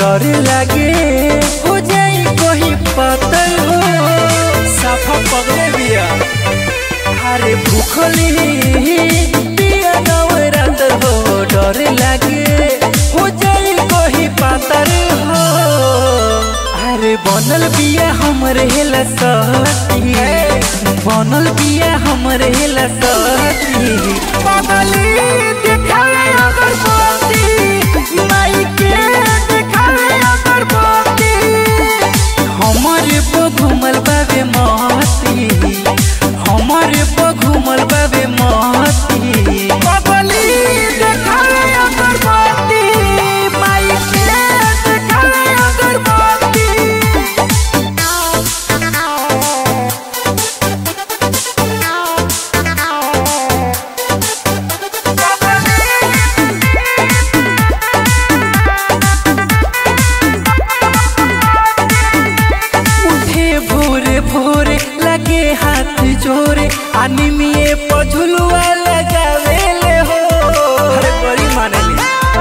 डर लागे हो जाई कोई पतल हो साफा पगले बिया अरे भूखली बिया नवरात हो डर लागे हो जाई कोई पातर हो अरे बनल बिया हमरे हेला सती बनल बिया हमरे हेला सती पगली देखावे अगरबत्ती माई के देखावे अगरबत्ती हमरे पे घूमल बाबे महती हमरे पे घूमल बाबे महती पगली देखावे अगरबत्ती माई के देखावे अगरबत्ती उठे भोरे भोरे लगे हाथ जोरे अनिमिए पझुलुआ लगावेले हो अरे बड़ी मानेली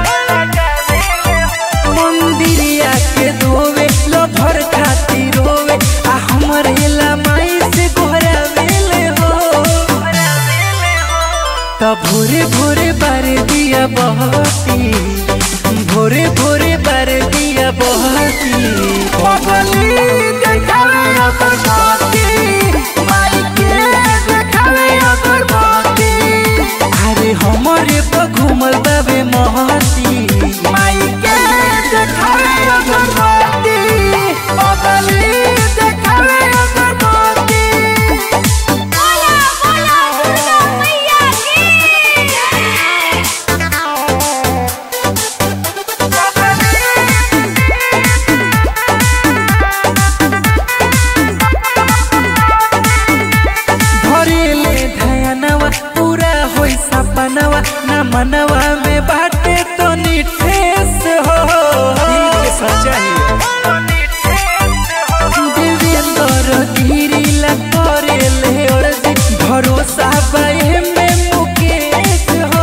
मंदिरिया के धोवे लभर खातिर रोवे आ हमरे ला माई से गोहरावेले हो त भोरे भोरे बार दिया बहती भोरे भोरे बार दिया बहती पगली देखावे अगरबत्ती माई के देखावे अगरबत्ती अरे हमरे पे घूमल बाबे महती माई के देखावे अगरबत्ती पगली देखावे अगरबत्ती बोला बोला दुर्गा मैया की भरेले धयनवा पूरा होई सपनवा न मनवा में बाटे तो निठेस हो दिल के सच्चाई देवेंद्र गिरी ला करेले अर्जी भरोसा बाए में मुकेश हो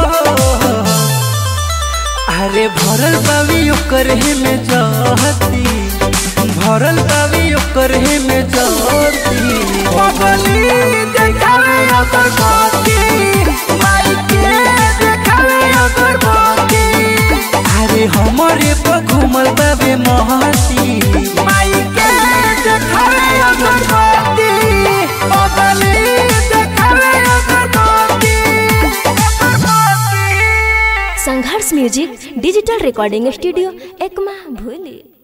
अरे भरल बावी ओकर हे में जहती भरल बावी ओकर हे में जहती पगली देखावे अगरबत्ती माई के देखावे अगरबत्ती अरे हमरे पे घूमल बाबे महती माई के देखावे अगरबत्ती पगली देखावे अगरबत्ती अगरबत्ती Sangharsh music digital recording studio Ekma भूली